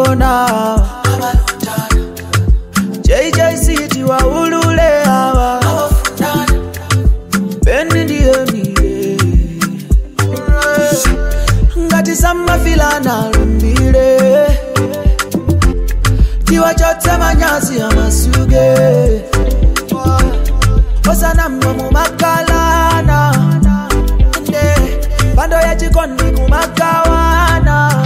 kona JJC tiwaulule hawa Beni ndiye mie ngati samafilana lumbile tiwachotse manyazi amasuge osana mnomu makalana Nde, pando ya chikondi kumakawana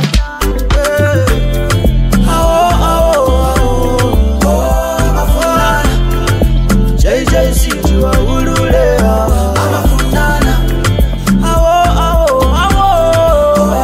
Eh. Awo, awo, awo. Amafulana. JJC tiwaulule hawa. Awo, awo, awo.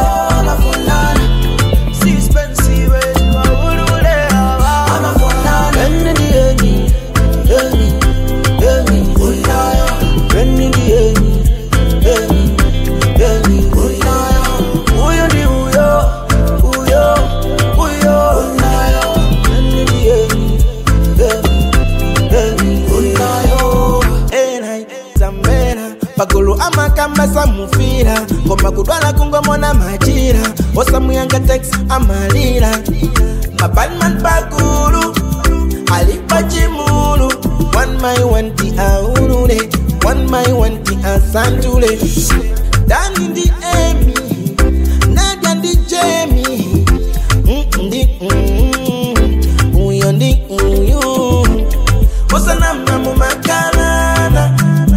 Sispensiwe tiwaulule hawa. Beni ndiye ni, Beni, Beni. Beni ndiye ni, Beni, Beni. Huyo ndi huyo, huyo, huyo. Beni ndiye ni, Beni, Beni. Enai, zamera pagulu amakamba samufira koma kudwala kungomona majira osamuyanga tex amalira mabanman pagulu alipa chimulu one my wanti aulule one my wanti asantule dani ndi emi nadia ndi jemi Mm, ndi mm, uyo ndi uyu osanamna mumakalana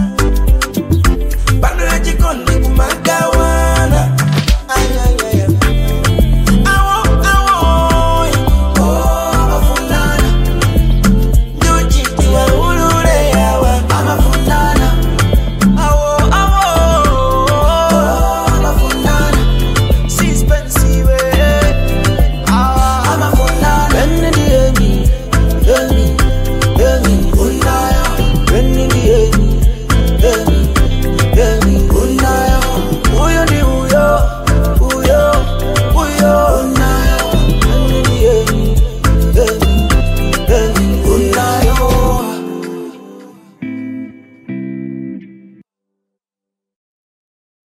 bando ya chikondi kumagawana Ay, ay, ay, ay. Awo, awo, njuchi tiwaulule yawa. Awo, awo. Sispensiwe. Ah. Beni ndiye ni, Beni, Beni. Beni ndiye ni, Beni, Beni. Huyo ndi huyo, huyo, huyo. Beni ndiye ni, Beni, Beni.